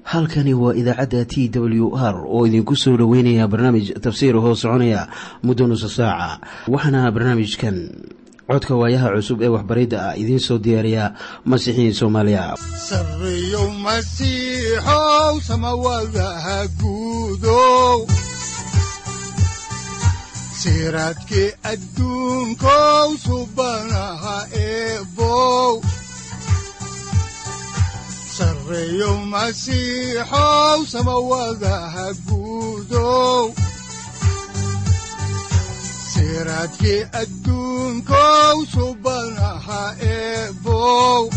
halkani waa idaacadda t w r oo idinku soo dhoweynaya barnaamij tafsiir hoo soconaya muddo nusa saaca waxaana barnaamijkan codka waayaha cusub ee waxbaridda ah idiin soo diyaariya masiixiin soomaaliya sareyow masiixow samawadaha guudow siraadkii adduunkow subanaha eebow sareyow masiixow samawadaha guudow siraadkii adduunkow subanaha eebow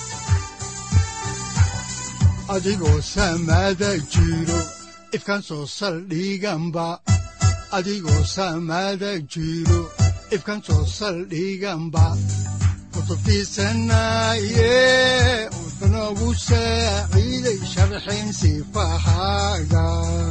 adigoo samada jiro ifkaan soo saldhiganba adigoo samada jiro ifkaan soo saldhiganba kutubtiisanaye wuxunogu saaciiday sharxin sifahaaga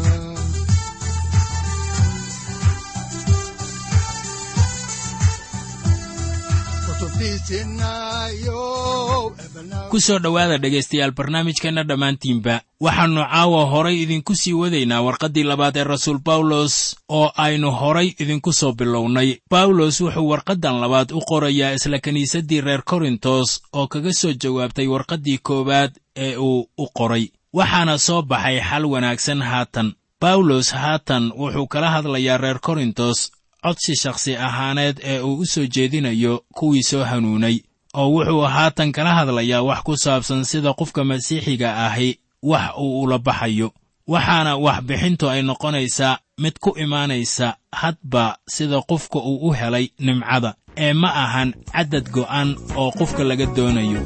ku soo dhowaada dhegaystayaal barnaamijkeenna dhammaantiinba waxaannu caawa horay idinku sii wadaynaa warqaddii labaad ee rasuul bawlos oo aynu horay idinku soo bilownay bawlos wuxuu warqaddan labaad u qorayaa isla kiniisaddii reer korintos oo kaga soo jawaabtay warqaddii koowaad ee uu u qoray waxaana soo baxay xal wanaagsan haatan bawlos haatan wuxuu kala hadlayaa reer korintos codsi shakhsi ahaaneed ee uu u soo jeedinayo kuwii soo hanuunay oo wuxuu haatan kala hadlayaa wax ku saabsan sida qofka masiixiga ahi wax uu ula baxayo waxaana waxbixintu ay noqonaysaa mid ku imaanaysa hadba sida qofka uu u helay nimcada ee ma ahan caddad go'an oo qofka laga doonayo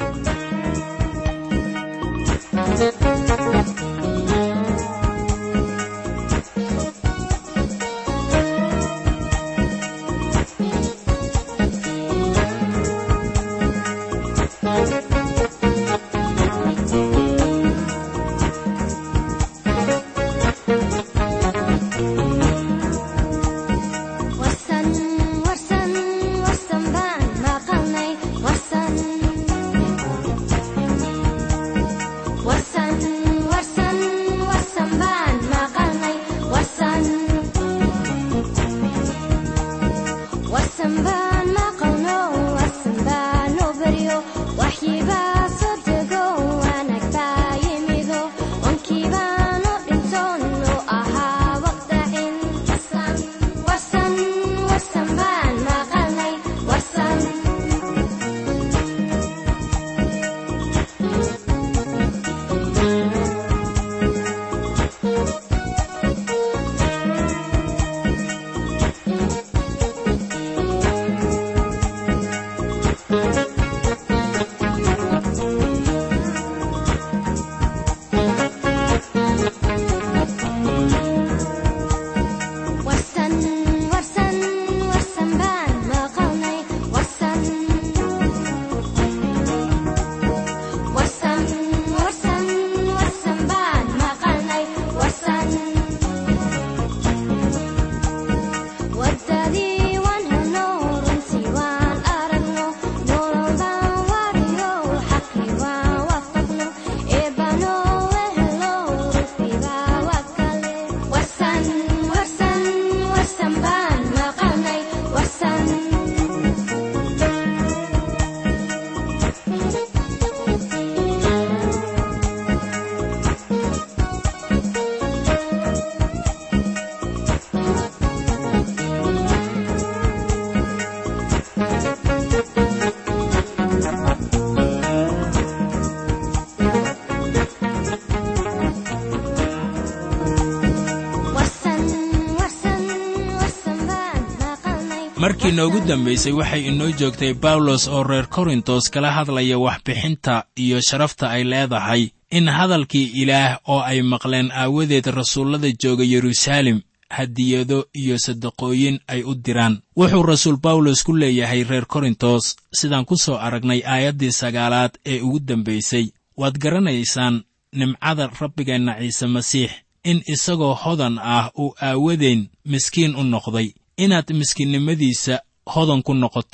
markii noogu dambaysay waxay inoo joogtay bawlos oo reer korintos kala hadlaya waxbixinta iyo sharafta ay leedahay in hadalkii ilaah oo ay maqleen aawadeed rasuullada jooga yeruusaalem hadiyado iyo sadaqooyin ay u diraan wuxuu rasuul bawlos ku leeyahay reer korintos sidaan ku soo aragnay aayaddii sagaalaad ee ugu dambaysay waad garanaysaan nimcada rabbigeenna ciise masiix in isagoo hodan ah uu aawadeen miskiin u noqday inaad miskiinnimadiisa hodan ku noqotaan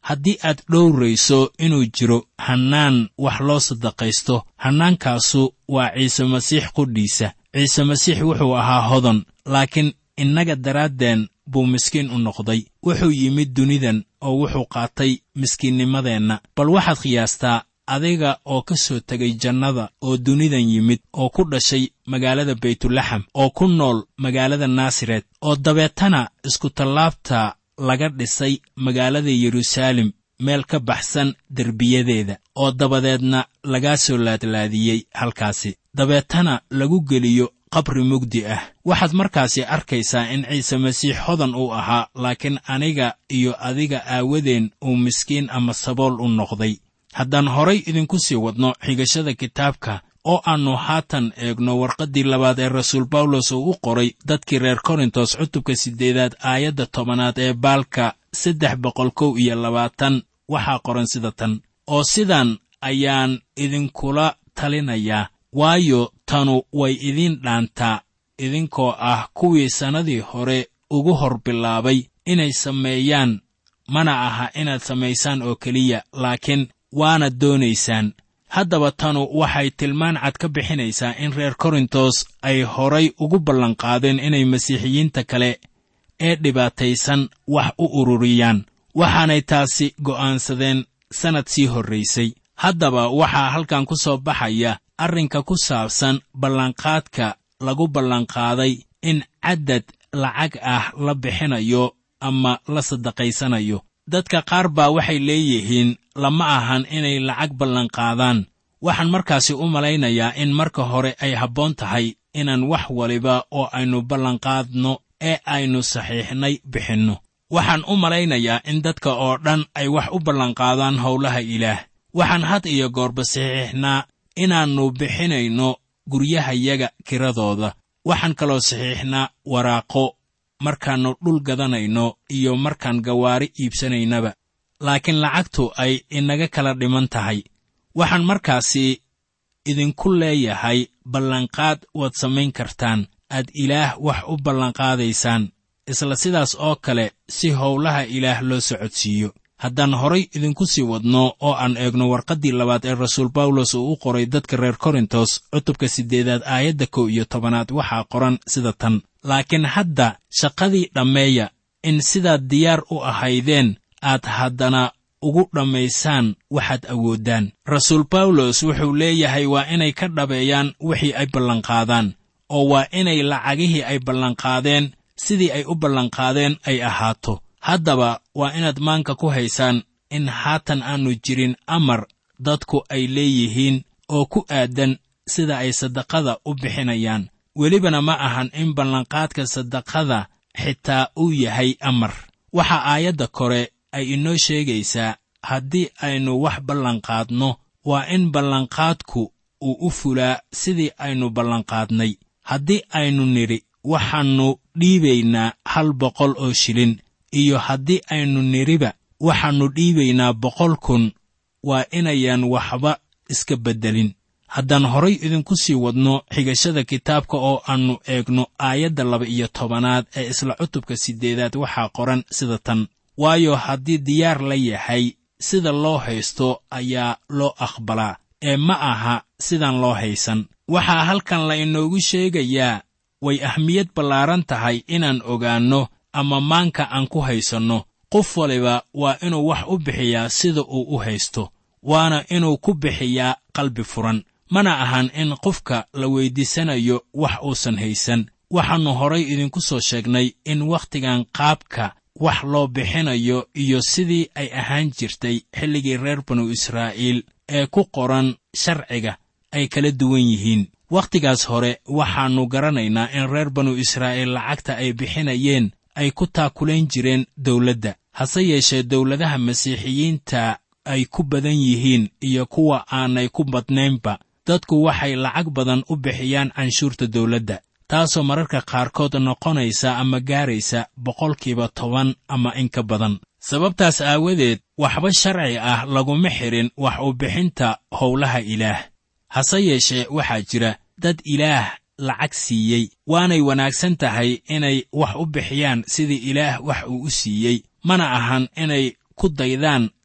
haddii aad dhowrayso inuu jiro hannaan wax loo sadaqaysto hannaankaasu waa ciise masiix qudhiisa ciise masiix wuxuu ahaa hodan laakiin innaga daraaddeen buu miskiin u noqday wuxuu yimid dunidan oo wuxuu qaatay miskiinnimadeenna bal waxaad qiyaastaa adiga oo ka soo tegay jannada oo dunidan yimid oo ku dhashay magaalada baytulaxam oo ku nool magaalada naasaret oo dabeetana iskutallaabta laga dhisay magaalada yeruusaalem meel ka baxsan derbiyadeeda oo dabadeedna lagaa soo laadlaadiyey halkaasi dabeetana lagu geliyo qabri mugdi ah waxaad markaasi arkaysaa in ciise masiix hodan uu ahaa laakiin aniga iyo adiga aawadeen uu miskiin ama sabool u noqday haddaan horay idinku sii wadno xigashada kitaabka oo aannu haatan eegno warqaddii labaad ee rasuul bawlos uu u qoray dadkii reer korintos cutubka siddeedaad aayadda tobanaad ee baalka saddex boqol kow iyo labaatan waxaa qoran sida tan oo sidan ayaan idinkula talinayaa waayo tanu way idiin dhaantaa idinkoo ah kuwii sannadii hore ugu hor bilaabay inay sameeyaan mana aha inaad samaysaan oo keliya laakiin waana doonaysaan haddaba tanu waxay tilmaan cad ka bixinaysaa in reer korintos ay horay ugu ballanqaadeen inay masiixiyiinta kale ee dhibaataysan wax u ururiyaan waxaanay taasi go'aansadeen sannad sii horraysay haddaba waxaa halkan ku soo baxaya arrinka ku saabsan ballanqaadka lagu ballanqaaday in caddad lacag ah la bixinayo ama la saddaqaysanayo dadka qaar baa waxay leeyihiin lama ahan inay lacag ballanqaadaan waxaan markaasi u malaynayaa in marka hore ay habboon tahay inaan wax waliba oo aynu ballanqaadno ee aynu saxiixnay bixinno waxaan u malaynayaa in dadka oo dhan ay wax u ballanqaadaan howlaha ilaah waxaan had iyo goorba saxiixnaa inaannu bixinayno guryahayaga kiradooda waxaan kaloo saxiixnaa waraaqo markaannu dhul gadanayno iyo markaan gawaari iibsanaynaba laakiin lacagtu ay inaga kala dhiman tahay waxaan markaasi idinku leeyahay ballanqaad waad samayn kartaan aad ilaah wax u ballanqaadaysaan isla sidaas oo kale si howlaha ilaah loo socodsiiyo haddaan horay idinku sii wadno oo aan eegno warqaddii labaad ee rasuul bawlos uu u qoray dadka reer korintos cutubka siddeedaad aayadda kow iyo tobanaad waxaa qoran sida tan laakiin hadda shaqadii dhammeeya in sidaad diyaar u ahaydeen aad haddana ugu dhammaysaan waxaad awooddaan rasuul bawlos wuxuu leeyahay waa inay ka dhabeeyaan wixii ay ballanqaadaan oo waa inay lacagihii ay ballanqaadeen sidii ay u ballanqaadeen ay ahaato haddaba waa inaad maanka ku haysaan in haatan aannu jirin amar dadku ay leeyihiin oo ku aadan sida ay saddaqada u bixinayaan welibana ma ahan in ballanqaadka saddaqada xitaa uu yahay amar waxa aayadda kore ay inoo sheegaysaa haddii aynu wax ballanqaadno waa in ballanqaadku uu u fulaa sidii aynu ballanqaadnay haddii aynu nidhi waxaannu dhiibaynaa hal boqol oo shilin iyo haddii aynu nidhiba waxaannu dhiibaynaa boqol kun waa inayaan waxba iska beddelin haddaan horay idinku sii wadno xigashada kitaabka oo aannu eegno aayadda laba iyo tobanaad ee isla cutubka siddeedaad waxaa qoran sida tan waayo haddii diyaar la yahay sida loo haysto ayaa loo aqbalaa ee ma aha sidaan loo haysan waxaa halkan la inoogu sheegayaa way ahmiyad ballaaran tahay inaan ogaanno ama maanka aan ku haysanno qof waliba waa inuu wax u bixiyaa sida uu u haysto waana inuu ku bixiyaa qalbi furan mana ahan in qofka la weyddiisanayo wax uusan haysan waxaannu horay idinku soo sheegnay in wakhtigan qaabka wax loo bixinayo iyo sidii ay ahaan jirtay xilligii reer banu israa'iil ee ku qoran sharciga ay kala duwan yihiin wakhtigaas hore waxaannu garanaynaa in reer banu israa'iil lacagta ay bixinayeen ay ku taakulayn jireen dawladda hase yeeshee dawladaha masiixiyiinta ay ku badan yihiin iyo kuwa aanay ku badnaynba dadku waxay lacag badan u bixiyaan canshuurta dawladda taasoo mararka qaarkood noqonaysa ama gaaraysa boqolkiiba toban ama in ka badan sababtaas aawadeed waxba sharci ah laguma xidhin wax u bixinta howlaha ilaah hase yeeshee waxaa jira dad ilaah lacag siiyey waanay wanaagsan tahay inay wax u bixiyaan sidii ilaah wax uu u siiyey mana ahan inay ku daydaan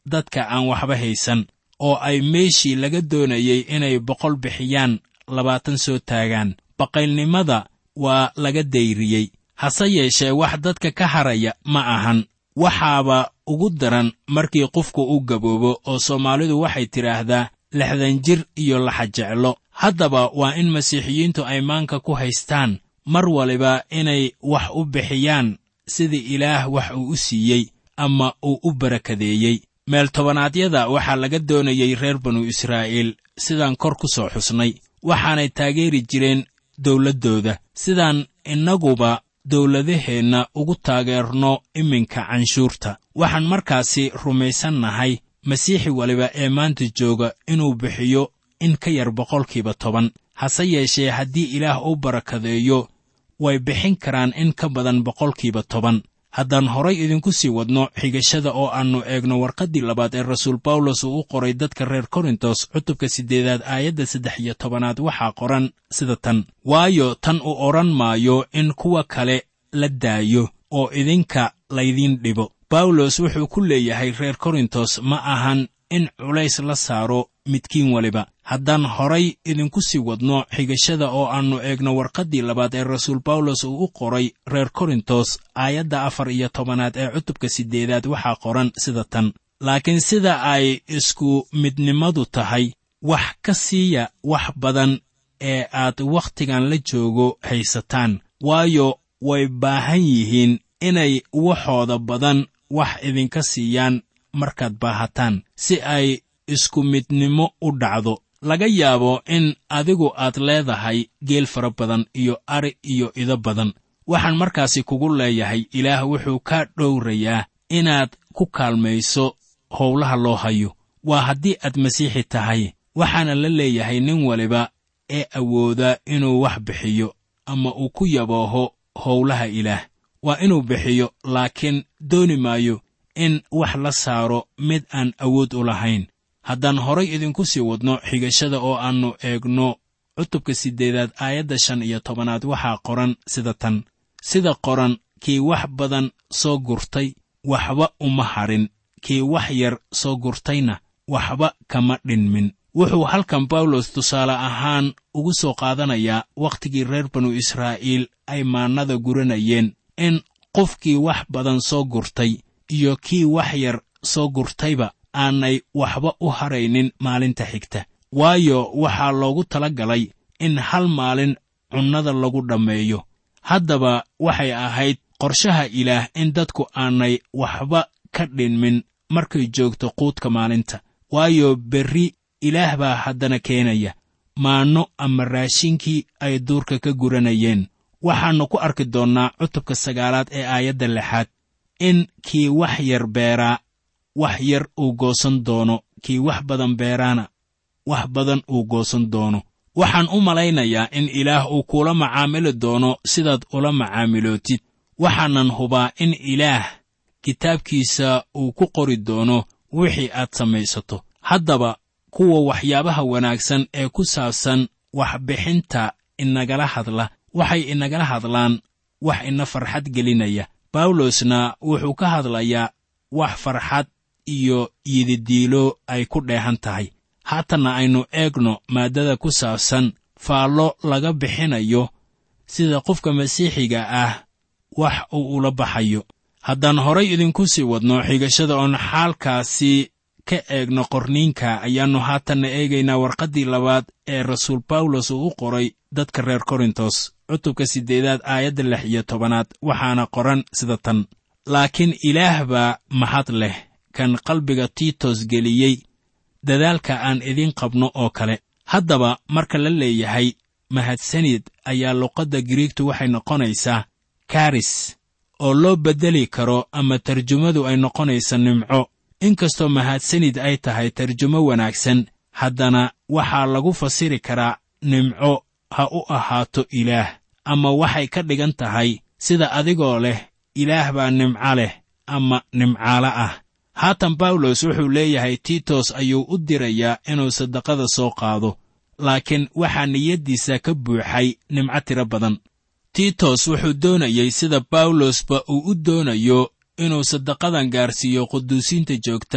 dadka aan waxba haysan oo ay meeshii laga doonayey inay boqol bixiyaan labaatan soo taagaan baqaylnimada waa laga dayriyey hase yeeshee wax dadka ka haraya ma ahan waxaaba ugu daran markii qofku u gaboobo oo soomaalidu waxay tidhaahdaa lixdan jir iyo laxa jeclo haddaba waa in masiixiyiintu ay maanka ku haystaan mar waliba inay wax u bixiyaan sidii ilaah wax uu u siiyey ama uu u barakadeeyey meel tobannaadyada waxaa laga doonayey reer banu israa'iil sidaan kor ku soo xusnay waxaanay taageeri jireen dawladdooda sidaan innaguba dawladaheenna ugu taageerno iminka canshuurta waxaan markaasi rumaysannahay masiixi waliba ee maanta jooga inuu bixiyo in ka yar boqolkiiba toban hase yeeshee haddii ilaah u barakadeeyo way bixin karaan in ka badan boqolkiiba toban haddaan horay idinku sii wadno xigashada oo aannu eegno warqaddii labaad ee rasuul bawlos uu u qoray dadka reer korintos cutubka siddeedaad aayadda saddex iyo tobanaad waxaa qoran sida tan waayo tan uu odhan maayo in kuwa kale la daayo oo idinka laydiin dhibo bawlos wuxuu ku leeyahay reer korintos ma ahan in culays la saaro midkiin waliba haddaan horay idinku sii wadno xigashada oo aannu eegno warqaddii labaad ee rasuul bawlos uu u qoray reer korintos aayadda afar iyo tobanaad ee cutubka siddeedaad waxaa qoran sida tan laakiin sida ay isku midnimadu tahay wax ka siiya wax badan ee aad wakhtigan la joogo haysataan waayo way baahan yihiin inay waxooda badan wax idinka siiyaan markaad baahataan si ay isku midnimo u dhacdo laga yaabo in adigu aad leedahay geel fara badan iyo ari iyo ido badan waxaan markaasi kugu leeyahay ilaah wuxuu kaa dhowrayaa inaad ku kaalmayso howlaha loo hayo waa haddii aad masiixi tahay waxaana la leeyahay nin waliba ee awooda inuu wax bixiyo ama uu ku yabooho howlaha ilaah waa inuu bixiyo laakiin dooni maayo in wax la saaro mid aan awood u lahayn haddaan horay idinku sii wadno xigashada oo aannu eegno cutubka siddeedaad aayadda shan iyo tobanaad waxaa qoran sida tan sida qoran kii wax badan soo gurtay waxba uma hadhin kii wax yar soo gurtayna waxba kama dhinmin wuxuu halkan bawlos tusaale ahaan ugu soo qaadanayaa wakhtigii reer banu israa'iil ay maannada guranayeen in qofkii wax badan soo gurtay iyo kii wax yar soo gurtayba aanay waxba u haraynin maalinta xigta waayo waxaa loogu tala galay in hal maalin cunnada lagu dhammeeyo haddaba waxay ahayd qorshaha ilaah in dadku aanay waxba ka dhinmin markay joogto quudka maalinta waayo berri ilaah baa haddana keenaya maanno ama raashinkii ay duurka ka guranayeen waxaannu ku arki doonnaa cutubka sagaalaad ee aayadda lixaad in kii wax yar beeraa wax yar uu goosan doono kii wax badan beeraana wax badan uu goosan doono waxaan u malaynayaa in ilaah uu kuula macaamili doono sidaad ula macaamilootid waxaanan hubaa in ilaah kitaabkiisa uu ku qori doono wixii aad samaysato haddaba kuwa waxyaabaha wanaagsan ee ku saabsan waxbixinta inagala hadla waxay inagala hadlaan wax ina farxad gelinaya bawlosna wuxuu ka hadlayaa wax farxad iyo yididiilo ay ku dheehan tahay haatanna aynu eegno maaddada ku saabsan faallo laga bixinayo sida qofka masiixiga ah wax uu ula baxayo haddaan horay idinku sii wadno xigashada oon xaalkaasi ka eegno qorniinka ayaannu haatanna eegaynaa warqaddii labaad ee rasuul bawlos uu u qoray dadka reer korintos cutubka siddeedaad aayadda lix iyo tobanaad waxaana qoran sida tan laakiin ilaah baa mahad leh kan qalbiga tiitos geliyey dadaalka aan idiin qabno oo kale haddaba marka la leeyahay mahadsanid ayaa luqadda giriigtu waxay noqonaysaa karis oo loo beddeli karo ama tarjumadu ay noqonaysa nimco inkastoo mahadsanid ay tahay tarjumo wanaagsan haddana waxaa lagu fasiri karaa nimco ha u ahaato ilaah ama waxay ka dhigan tahay sida adigoo leh ilaah baa nimco leh ama nimcaalo ah haatan bawlos wuxuu leeyahay tiitos ayuu u dirayaa inuu saddaqada soo qaado laakiin waxaa niyaddiisa ka buuxay nimco tiro badan tiitos wuxuu doonayey sida bawlosba uu u doonayo inuu saddaqadan gaarsiiyo quduusiinta joogta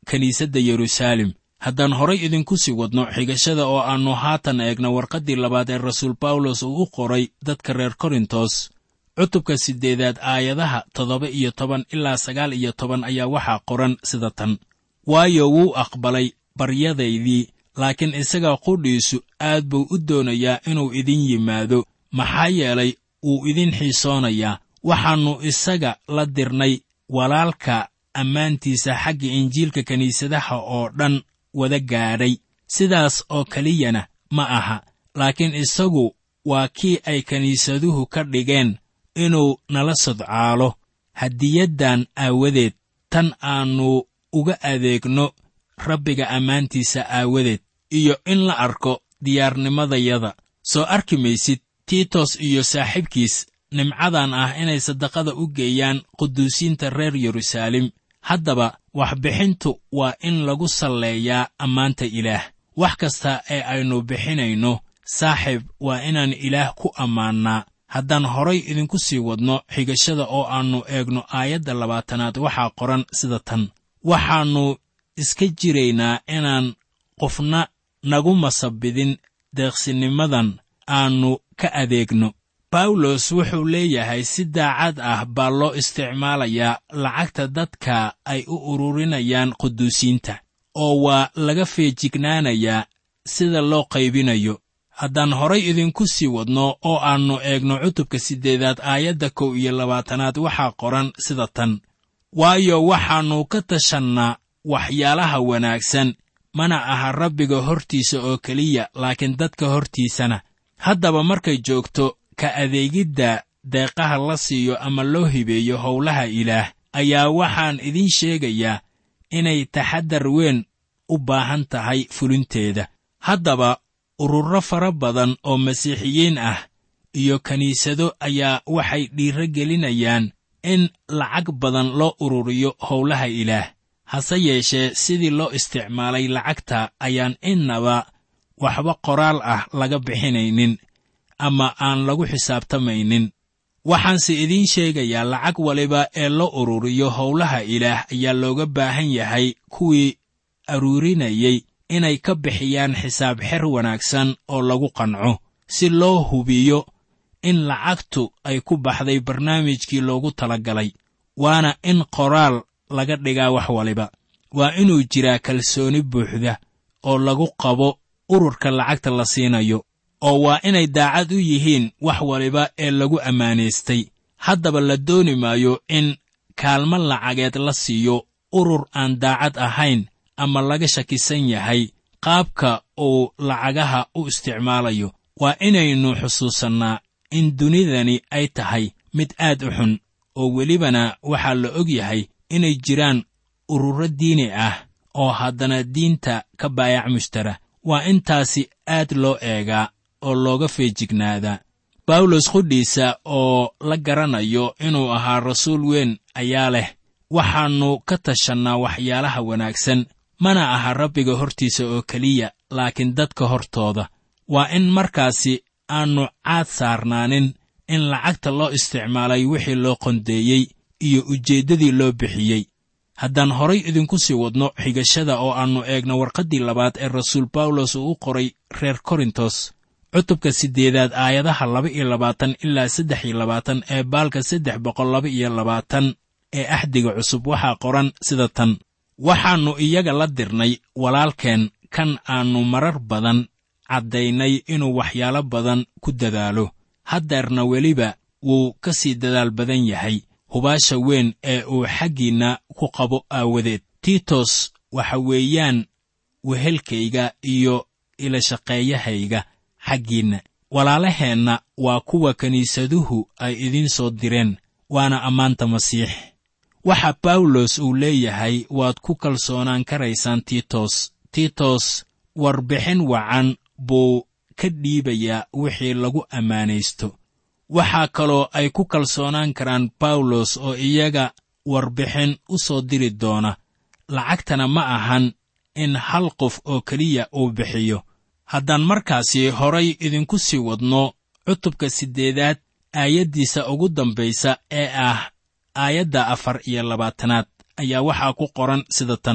kiniisadda yeruusaalem haddaan horay idinku sii wadno xigashada oo aannu haatan eegno warqaddii labaad ee rasuul bawlos uu u qoray dadka reer korintos cutubka siddeedaad aayadaha toddoba iyo toban ilaa sagaal iyo toban ayaa waxaa qoran sida tan waayo wuu aqbalay baryadaydii laakiin isaga qudhiisu aad buu u doonayaa inuu idin yimaado maxaa yeelay wuu idin xiisoonayaa waxaannu isaga la dirnay walaalka ammaantiisa xagga injiilka kiniisadaha oo dhan wada gaadhay sidaas oo keliyana ma aha laakiin isagu waa kii ay kiniisaduhu ka dhigeen inuu nala sodcaalo hadiyaddan aawadeed tan aannu uga adeegno rabbiga ammaantiisa aawadeed iyo in la arko diyaarnimadayada soo arki maysid tiitos iyo saaxiibkiis nimcadan ah inay saddaqada u geeyaan quduusiinta reer yeruusaalem haddaba waxbixintu waa in lagu salleeyaa ammaanta ilaah wax kasta ee aynu bixinayno saaxiib waa inaan ilaah ku ammaannaa haddaan horay idinku sii wadno xigashada oo aannu eegno aayadda labaatanaad waxaa qoran sida tan waxaannu iska jiraynaa inaan qofna nagu masabidin deeqsinimadan aannu ka adeegno bawlos wuxuu leeyahay si daacad ah baa loo isticmaalayaa lacagta dadka ay u ururinayaan quduusiinta oo waa laga feejignaanayaa sida loo qaybinayo haddaan horay idinku sii wadno oo aannu eegno cutubka siddeedaad aayadda kow iyo labaatanaad waxaa qoran sida tan waayo waxaannu ka tashannaa waxyaalaha wanaagsan mana aha rabbiga hortiisa oo keliya laakiin dadka hortiisana haddaba markay joogto ka adeegidda deeqaha la siiyo ama loo hibeeyo howlaha ilaah ayaa waxaan idiin sheegayaa inay taxaddar weyn u baahan tahay fulinteeda haddaba ururo fara badan oo masiixiyiin ah iyo kiniisado ayaa waxay dhiiro gelinayaan in lacag badan loo ururiyo howlaha ilaah hase yeeshee sidii loo isticmaalay lacagta ayaan innaba waxba qoraal ah laga bixinaynin ama aan lagu xisaabtamaynin waxaanse idiin sheegayaa lacag waliba ee loo ururiyo howlaha ilaah ayaa looga baahan yahay kuwii aruurinayey inay ka bixiyaan xisaab xer wanaagsan oo lagu qanco si loo hubiyo in lacagtu ay ku baxday barnaamijkii loogu talagalay waana in qoraal laga dhigaa wax waliba waa inuu jiraa kalsooni buuxda oo lagu qabo ururka lacagta la siinayo oo waa inay daacad u yihiin wax waliba ee lagu ammaanaystay haddaba la dooni maayo in kaalmo lacageed la siiyo urur aan daacad ahayn ama laga shakisan yahay qaabka uu lacagaha u isticmaalayo waa inaynu xusuusannaa in dunidani ay tahay mid aad u xun oo welibana waxaa la og yahay inay jiraan ururo diini ah oo haddana diinta ka baayac mushtara waa intaasi aad loo eegaa oo looga feejignaadaa bawlos qudhiisa oo la garanayo inuu ahaa rasuul weyn ayaa leh waxaannu ka tashannaa waxyaalaha wanaagsan mana aha rabbiga hortiisa oo keliya laakiin dadka hortooda waa in markaasi aannu caad saarnaanin in lacagta loo isticmaalay wixii loo qondeeyey iyo ujeeddadii loo bixiyey haddaan horay idinku sii wadno xigashada oo aannu eegno warqaddii labaad ee rasuul bawlos uu u qoray reer korintos cutubka siddeedaad aayadaha laba iyo labaatan ilaa saddex iyo labaatan ee baalka saddex boqol laba iyo labaatan ee axdiga cusub waxaa qoran sida tan waxaannu iyaga la dirnay walaalkeen kan aannu marar badan caddaynay inuu waxyaalo badan ku dadaalo haddeerna weliba wuu ka sii dadaal badan yahay hubaasha weyn ee uu xaggiinna ku qabo aawadeed tiitos waxa weeyaan wehelkayga iyo ilashaqeeyahayga xaggiinna walaalaheenna waa kuwa kiniisaduhu ay idiin soo direen waana ammaanta masiix waxa bawlos uu leeyahay waad ku kalsoonaan karaysaan tiitos tiitos warbixin wacan buu ka dhiibayaa wixii lagu ammaanaysto waxaa kaloo ay ku kalsoonaan karaan bawlos oo iyaga warbixin u soo diri doona lacagtana ma ahan in hal qof oo keliya uu bixiyo haddaan markaasi horay idinku sii wadno cutubka siddeedaad aayaddiisa ugu dambaysa ee ah aayadda afar iyo labaatanaad ayaa waxaa ku qoran sida tan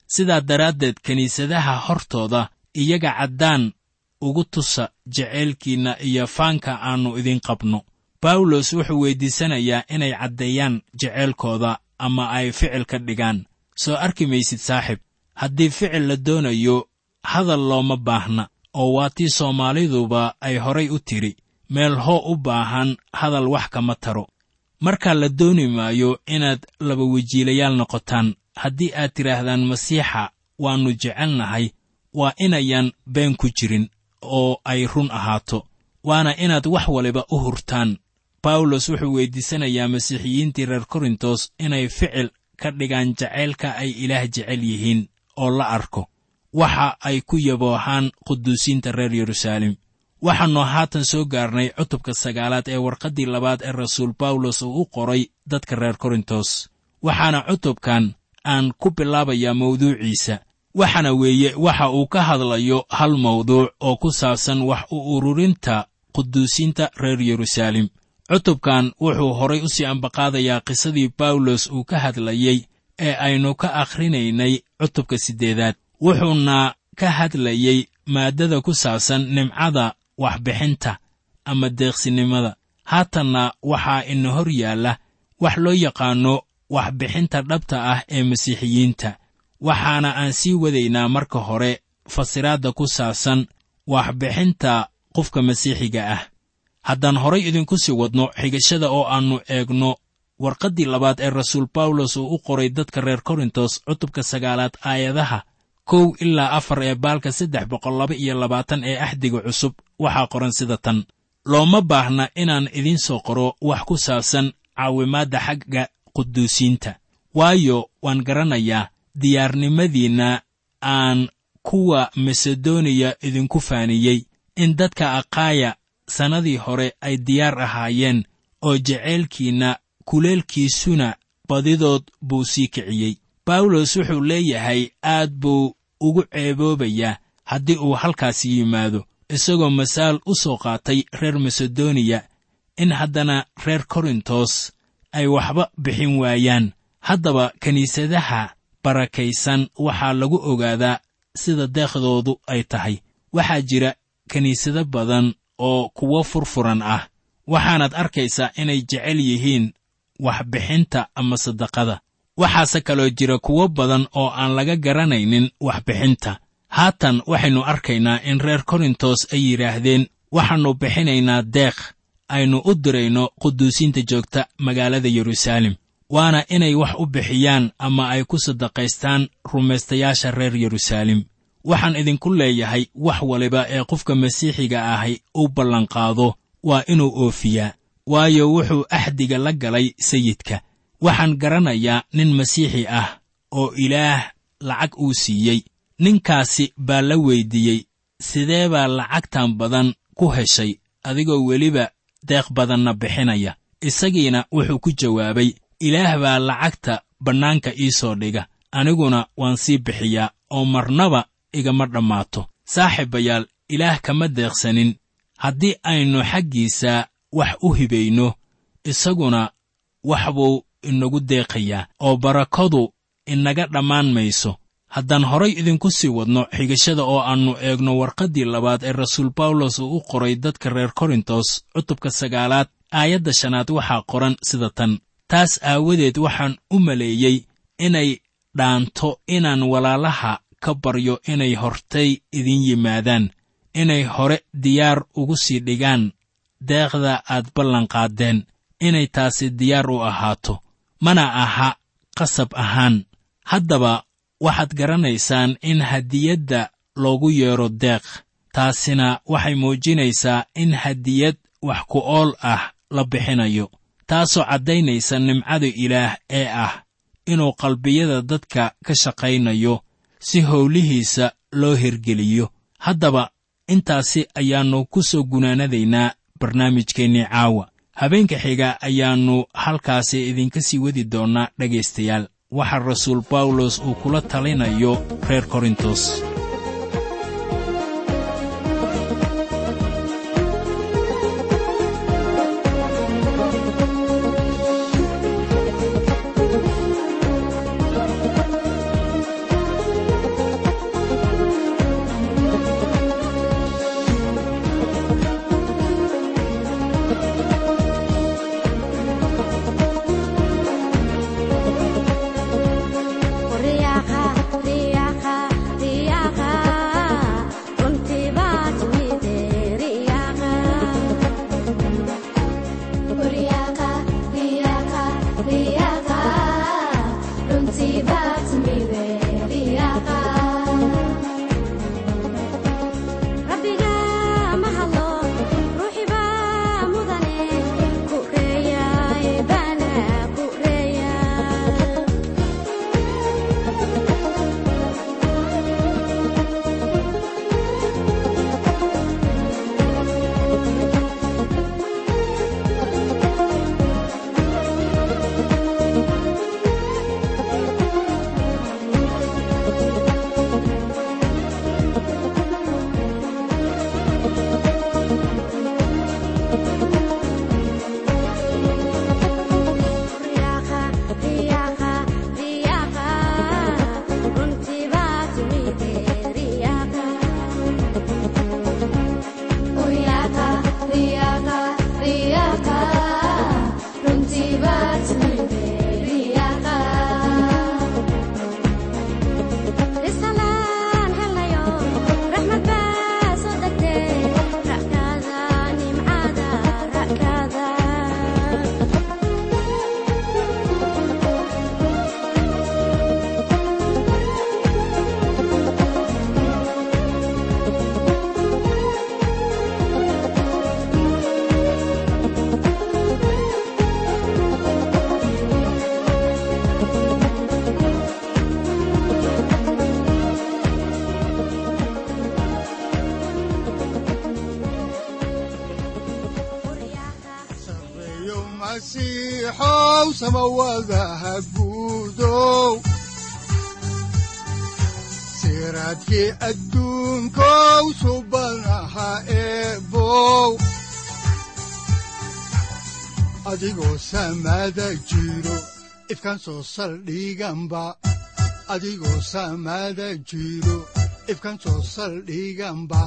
sidaa daraaddeed kiniisadaha hortooda iyaga caddaan ugu tusa jaceylkiinna iyo faanka aannu idin qabno bawlos wuxuu weyddiisanayaa inay caddeeyaan jaceylkooda ama ay ficil ka dhigaan soo arki maysid saaxib haddii ficil la doonayo hadal looma baahna oo waa tii soomaaliduba ay horay u tidhi meel hoo u baahan hadal wax kama taro markaa la dooni maayo inaad laba wejiilayaal noqotaan haddii aad tidhaahdaan masiixa waannu jecelnahay waa inayan been ku jirin oo ay run ahaato waana inaad wax waliba u hurtaan bawlos wuxuu weyddiisanayaa masiixiyiintii reer korintos inay ficil ka dhigaan jacaylka ay ilaah jecel yihiin oo la arko waxa ay ku yaboohaan quduusiinta reer yeruusaalem waxaannu haatan soo gaarnay cutubka sagaalaad ee warqaddii labaad ee rasuul bawlos uu u qoray dadka reer korintos waxaana cutubkan aan ku bilaabayaa mawduuciisa waxaana weeye waxa uu ka hadlayo hal mawduuc oo ku saabsan wax u ururinta quduusiinta reer yeruusaalem cutubkan wuxuu horay u sii ambaqaadayaa qisadii bawlos uu ka hadlayey ee aynu ka akhrinaynay cutubka siddeedaad wuxuuna ka hadlayey maaddada ku saabsan nimcada waxbixinta ama deeqsinimada haatanna waxaa ina hor yaalla wax loo yaqaanno waxbixinta dhabta ah ee masiixiyiinta waxaana aan sii wadaynaa marka hore fasiraadda ku saabsan waxbixinta qofka masiixiga ah haddaan horay idinku sii wadno xigashada oo aannu eegno warqaddii labaad ee rasuul bawlos uu u qoray dadka reer korintos cutubka sagaalaad aayadaha kow ilaa afar ee baalka saddex boqol laba iyo labaatan ee axdiga cusub waxaa qoran sida tan looma baahna inaan idiin soo qoro wax ku saabsan caawimaadda xagga quduusiinta waayo waan garanayaa diyaarnimadiinna aan kuwa masedoniya idinku faaniyey in dadka akhaaya sannadii hore ay diyaar ahaayeen oo jaceylkiinna kuleelkiisuna badidood buu sii kiciyey bawlos wuxuu leeyahay aad buu ugu ceeboobayaa haddii uu halkaasi yimaado isagoo masaal u soo qaatay reer masedoniya in haddana reer korintos ay waxba bixin waayaan haddaba kiniisadaha barakaysan waxaa lagu ogaadaa sida deekhdoodu ay tahay waxaa jira kiniisado badan oo kuwo furfuran ah waxaanaad arkaysaa inay jecel yihiin waxbixinta ama sadaqada waxaase kaloo jira kuwo badan oo aan laga garanaynin waxbixinta haatan waxaynu arkaynaa in reer korintos ay yidhaahdeen waxaannu bixinaynaa deekh aynu u dirayno quduusiinta joogta magaalada yeruusaalem waana inay wax u bixiyaan ama ay ku sadaqaystaan rumaystayaasha reer yeruusaalem waxaan idinku leeyahay wax waliba ee qofka masiixiga ahi u ballanqaado waa inuu oofiyaa waayo wuxuu axdiga la galay sayidka waxaan garanayaa nin masiixi ah oo ilaah lacag uu siiyey ninkaasi baa la weyddiiyey sidee baa lacagtan badan ku heshay adigoo weliba deeq badanna bixinaya isagiina wuxuu ku jawaabay ilaah baa lacagta bannaanka ii soo dhiga aniguna waan sii bixiyaa oo marnaba igama dhammaato saaxiibayaal ilaah kama deeqsanin haddii aynu xaggiisa wax u hibayno isaguna wax buu inagu deeqayaa oo barakadu inaga dhammaan mayso haddaan horay idinku sii wadno xigashada oo aannu eegno warqaddii labaad ee rasuul bawlos uu u qoray dadka reer korintos cutubka sagaalaad aayadda shanaad waxaa qoran sida tan taas aawadeed waxaan u maleeyey inay dhaanto inaan walaalaha ka baryo inay hortay idin yimaadaan inay hore diyaar ugu sii dhigaan deeqda aad ballanqaaddeen inay taasi diyaar u ahaato mana aha qasab ahaan haddaba waxaad garanaysaan in hadiyadda loogu yeedho deeq taasina waxay muujinaysaa in hadiyad wax ku ool ah la bixinayo taasoo caddaynaysa nimcada ilaah ee ah inuu qalbiyada dadka ka shaqaynayo si howlihiisa loo hirgeliyo haddaba intaasi ayaannu ku soo gunaanadaynaa barnaamijkeennii caawa habeenka xiga ayaannu halkaasi idinka sii wadi doonnaa dhegaystayaal waxa rasuul bawlos uu kula talinayo reer korintos masiixow samawadaha guudow siraadkii adduunkow subanaha eebow adigoo samada jiro ifkan soo saldhiganba adigoo samada jiro ifkan soo saldhiganba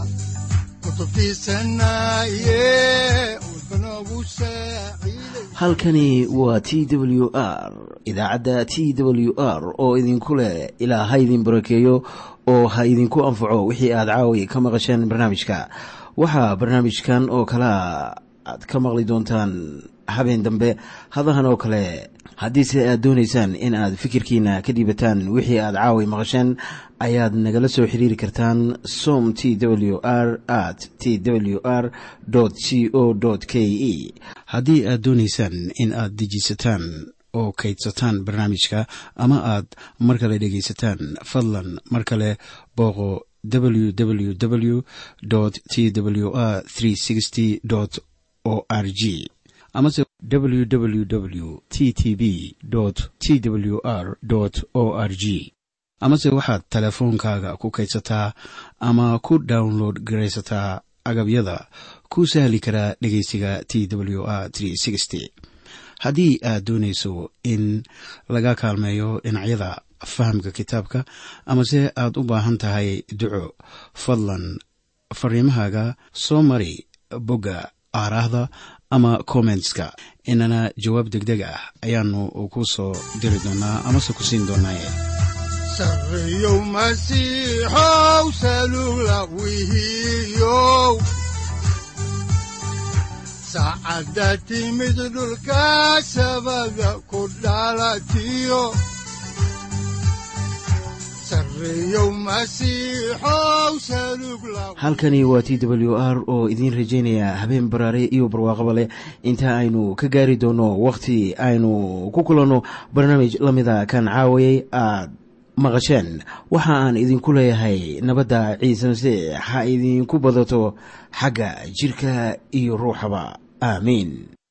halkani waa t w r idaacadda t w r oo idinku leh ilaa ha idin barakeeyo oo ha idinku anfaco wixii aad caawi ka maqasheen barnaamijka waxaa barnaamijkan oo kalaa aad ka maqli doontaan habeen dambe hadahan oo kale haddiise aad doonaysaan in aad fikirkiina ka dhiibataan wixii aad caawi maqasheen ayaad nagala soo xiriiri kartaan som t w r at t w r c o k e haddii aad doonaysaan in aad dejiisataan oo kaydsataan barnaamijka ama aad mar kale dhegaysataan fadlan mar kale booqo www t w r o r g amase www t t b t w r o r g amase waxaad teleefoonkaaga ku kaydsataa ama ku download garaysataa agabyada ku sahli karaa dhegeysiga t w r haddii aad doonayso in laga kaalmeeyo dhinacyada fahamka kitaabka amase aad u baahan tahay duco fadlan fariimahaaga soo mari bogga aaraahda ama kommentska inana jawaab degdeg ah ayaanu ku soo diri doonaa amase ku siin doonaaye sareyow masiixow salula wihiyow saacadda timid dhulka sabada ku dhalatiyo halkani waa t w r oo idiin rajaynaya habeen baraare iyo barwaaqaba leh inta aynu ka gaari doono wakhti aynu ku kulanno barnaamij la mida kan caawayay aad maqasheen waxa aan idinku leeyahay nabadda ciise masiix ha idinku badato xagga jidhka iyo ruuxaba aamiin